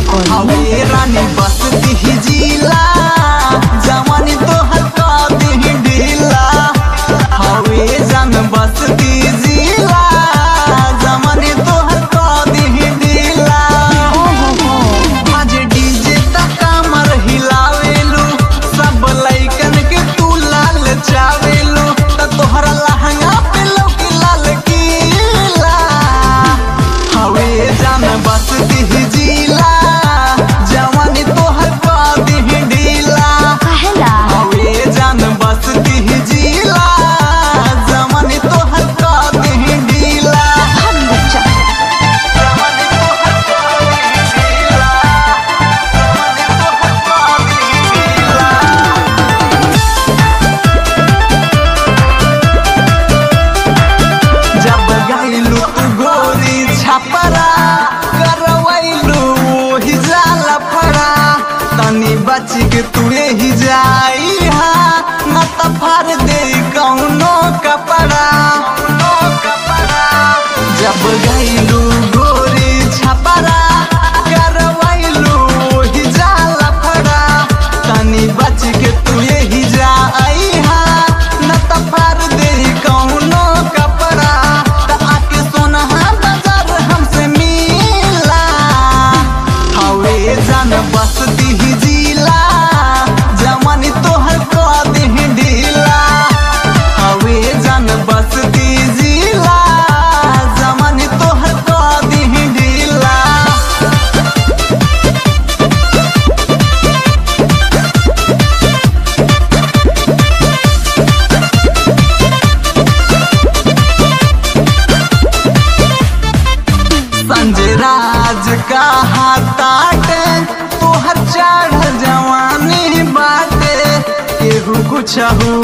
करी हवे रानी बसती ही जिला जवानी तोहर का दी ढीला हवे जन बसती जिला जवानी तोहर का दी ढीला आज डीजे तक कमर हिलावेलू सब लइकन के तू लाल चावेलू त तोहरा लहंगा पे लौकी लाल कीला हवे जान बसती ही जिला जवानी तोहर का दी ढीला काहेला हवे जान बसती ही जिला जवानी तोहर का दी ढीला हम बच्चा जवानी तोहर का दी ढीला जवानी तोहर का दी ढीला जब गईलू तू गोरी छपरा करवैलू ओही जाला फड़ा तनी बच के तू ही जाई हा न त फार दे कौनो कपड़ा जब गईलू गोरी छपरा करवैलू ओही जाला फड़ा तनी बच के तू ही जाई हा न त फार दे कौनो कपड़ा त आके सोनहा बाजार हमसे मिला हवे जान बसती ही जिला जवानी तोहर का दे ढीला हवे जान बसती जिला जवानी तोहर का दे ढीला संजय राज का हाथाटे तोहर चढ़ जवानी बाटे केहू कुछ